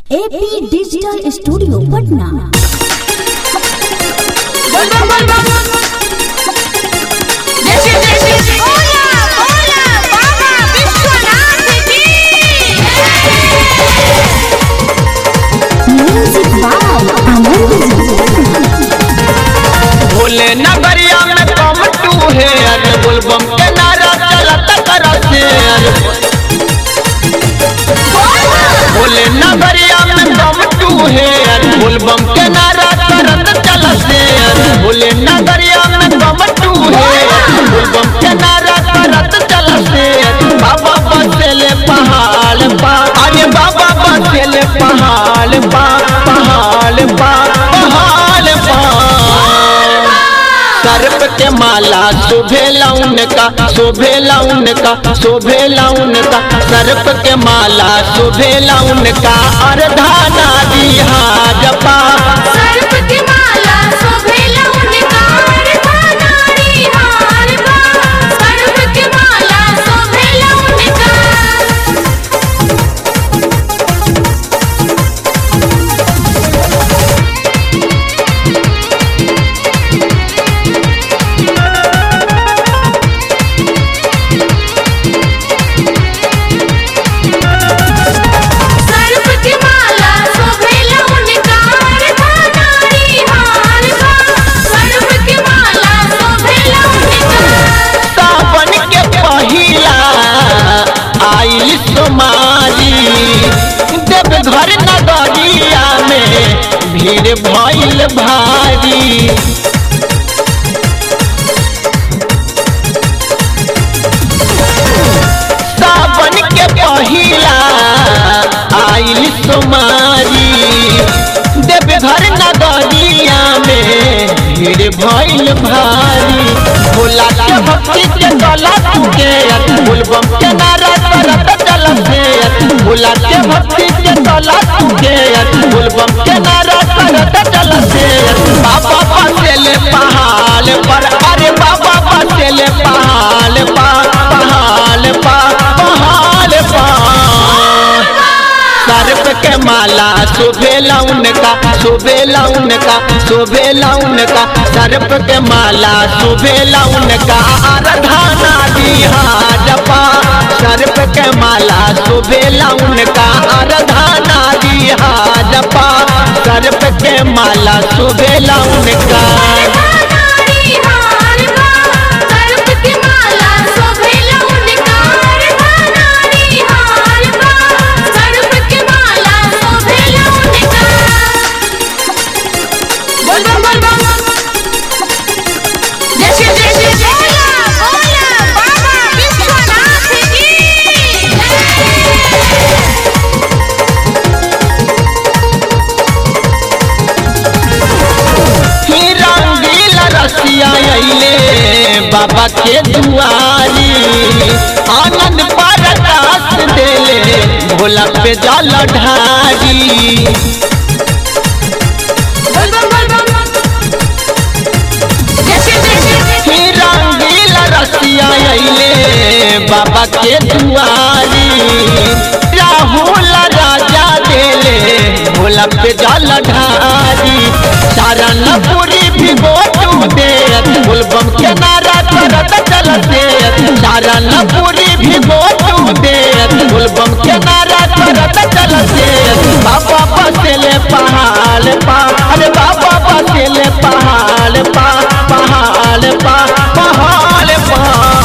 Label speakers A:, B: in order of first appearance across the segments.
A: AP digital studio Patna
B: जैसे जैसे बोला बोला बाबा विश्वनाथ की
A: म्यूजिक बाय आनंद
C: भोले नगरिया में कम टू है अरे बोलबम के नारा चलत करत है अरे भोले नगरिया में कम टू है अरे बोलबम के नारा करत चलत है अरे भोले नगरिया में कम टू है अरे बोलबम के नारा करत चलत है अरे बाबा बसेले पहाड़ पा अरे बाबा बसेले पहाड़ पा पहाड़ पा पहाड़ पा सर्प के माला शोभे लाउन का शोभे लाउन का शोभे लाउन का सर्प के माला शोभे लाउन का अर्धाना दिहा जपा
B: सर्प की माला शोभेला उनका अर्धानारी हार बा सर्प की माला शोभेला उनका सर्प की माला शोभेला उनका अर्धानारी हार बा सर्प की माला शोभेला उनका
C: सावन के पहिला आइल सोमारी देवघर नगरिया में भीड़ भइल भारी सावन के पहिला आइल सोमारी देवघर नगरिया में भीड़ भइल भारी भोला के भक्ति के गला के बोलबम के नारा करत चलत है भोला के भक्ति के गला के बोलबम के नारा करत चलत है बाबा बसेले पहाड़ पर अरे बाबा बसेले पहाड़ पा पहाड़ पा पहाड़ पा सर्प के माला शोभे लाउन का शोभे लाउन का शोभे लाउन का सर्प के माला शोभे लाउन का आराधना दिहा जपा सर्प के माला शोभे लाउन का आराधना दिहा जपा सर्प के माला शोभे लाउन का
B: अर्धानारी हार बा सर्प की माला शोभेला उनका अर्धानारी हार बा सर्प की माला शोभेला उनका बोल बम बोल बम जैसे जैसे बोला बोला बाबा विश्वनाथ की
C: ही रंगील रसिया अइले बाबा के दुआरी आनंद परकाश देले भोला पे जल ढारी
B: बोल बम बोल बम जैसे जैसे
C: ही रंगील रसिया अइले बाबा के दुआरी राहुल राजा देले भोला पे जल ढारी शरण पूरी भिगो तू दे बोलबम के नारा करत चलते शरण पूरी भिगो तू दे बोलबम के नारा करत चलते बाबा बसेले पहाड़ पा अरे बाबा बसेले पहाड़ पा पहाड़ पा पहाड़ पा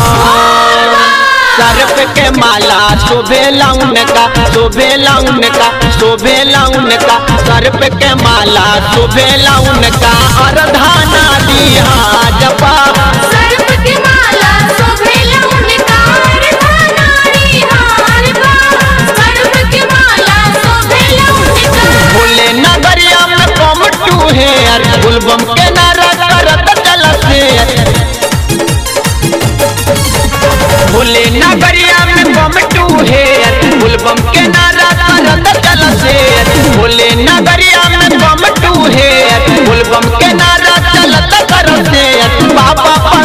C: सर्प के माला शोभे लाउन का शोभे लाउन का शोभे लाउन का सर्प के माला शोभे लाउन का अर्धाना दिहा जपा
B: सर्प की माला शोभेला उनका अर्धानारी हार बा सर्प की माला शोभेला उनका
C: भोले नगरिया में कम टू है अरे गुलबम के नारा करत चलत है भोले नगरिया में कम टू है अरे गुलबम के नारा करत चलत है भोले नगरिया में कम टू है अरे गुलबम के नारा चलत करत है बाबा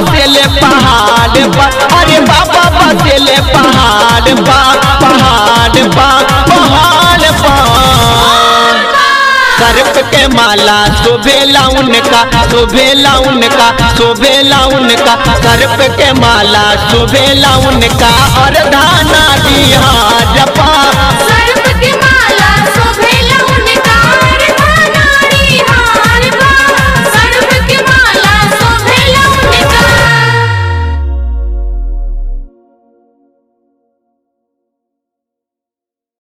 C: सर्प के माला शोभेला उनका शोभेला उनका शोभेला उनका सर्प के माला शोभेला उनका और धाना दिया जपा